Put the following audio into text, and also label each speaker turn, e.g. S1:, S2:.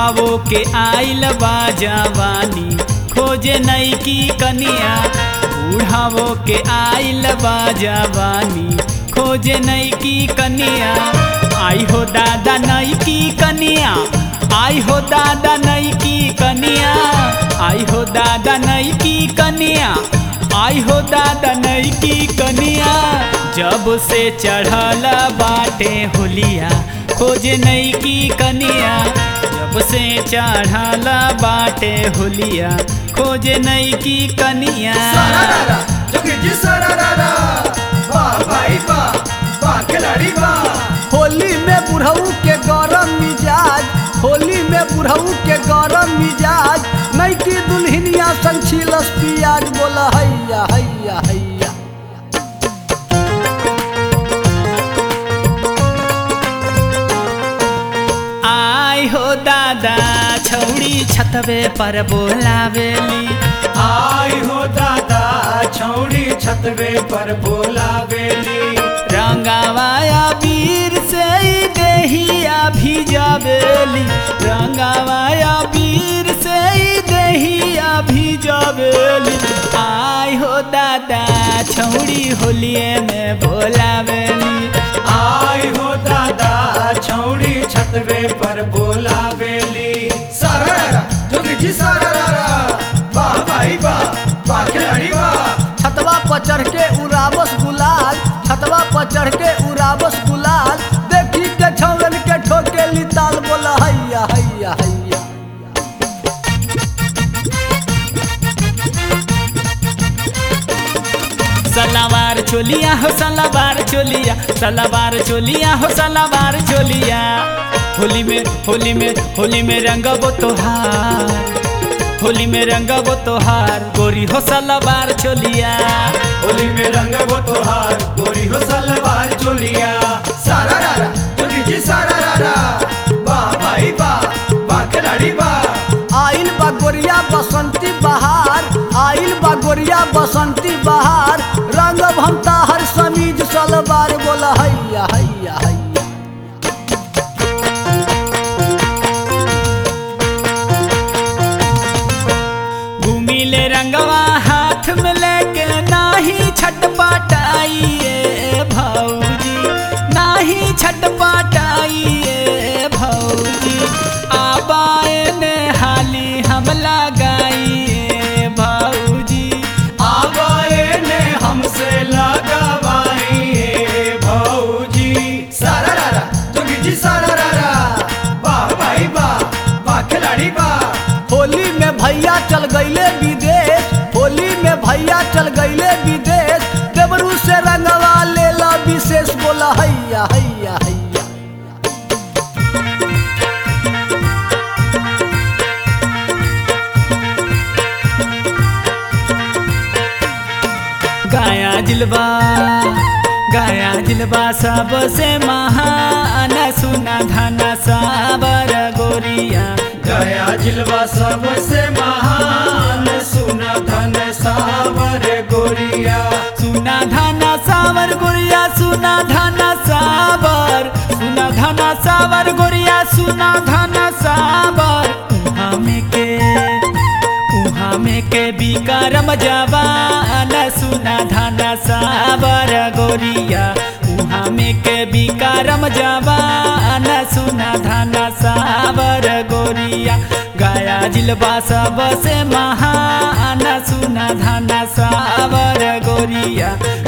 S1: बूढ़ावो के आइल बा जवानी खोजे नई की कनिया बूढ़ावो के आइल बा जवानी खोजे नई की कनिया आई हो दादा नई की कनिया आई हो दादा नई की कनिया आई हो दादा नई की कनिया आई हो दादा नई की कनिया जब से चढ़ल बाटे होलिया खोजे नई की कनिया जब से चढ़ल बाटे होलिया खोजे नई की कनिया
S2: सारारारा, जोगी जी सारारारा, वाह भाई वाह, वाह खिलाड़ी वाह।
S3: होली में बुढ़ऊ के गरम मिजाज होली में बुढ़ऊ के गरम मिजाज नई की दुल्हनिया संछिलस पियाज बोला हैया हैया हैया
S1: आई हो दादा छौड़ी छतवे पर बोलावेली
S2: आई हो दादा छौड़ी छतवे पर बोला बेली
S1: रंगावाया वीर से ही देहिया भिजावेली रंगावाया वीर से ही देहिया भिजावेली आई हो दादा छौड़ी होलिए में बोलावेली
S2: आई हो दादा छौड़ी छतवे पर बोला बेली सारारारा, जोगी जी सारारारा, वाह भाई वाह, वाह खिलाड़ी वाह।
S3: छतवा पर चढ़ के उड़ावस गुलाल छतवा पर चढ़ के उड़ावस गुलाल देखी के छौरन के ठोके लिताल बोला हैया हैया हैया
S1: सलावार चोलिया हो सलावार चोलिया सलावार चोलिया हो सलावार चोलिया होली में होली में होली में रंगबो तोहार होली में रंगबो तोहार गोरी हो सलावार चोलिया
S2: होली में रंग वो तोहार गोरी हो सलवार चोलिया सारारारा, जोगी जी सारारारा, वाह भाई वाह, वाह खिलाड़ी वाह।
S3: आइल बा गोरिया बसंती बहार आइल बा गोरिया बसंती बहार रंग भमता हर समीज सलवार बोला हैया हैया हैया
S1: घूमिले रंगवा हाथ में लेके नाही छटपटाइए भौजी नाही छटपटाइए भौजी आबाए ने हाली हम लगाइए भौजी
S2: आवाए ने हमसे लगावाई भौजी सारारारा, जोगी जी सारारारा, वाह भाई वाह, वाह खिलाड़ी वाह।
S3: होली में भैया चल गईले विदेश होली में भैया चल गईले विदेश देवरू से रंगवा लेला विशेष बोला हैया हैया हैया
S1: गाया जिलबा गाया जिलबा सबसे महान सुना धना साबर गोरिया
S2: गया जिलवा सबसे महान सुना धन सावर गोरिया
S1: सुना धना सावर गोरिया सुना धना सावर सुना धना सावर गोरिया सुना धना सावर उहाँ में के उहाँ में के बिकारम जवान सुना धना सावर गोरिया उहाँ में के बिकारम जवान सुना धना सावर गोरिया गाया जिलबा सबसे महान सुना धना सावर गोरिया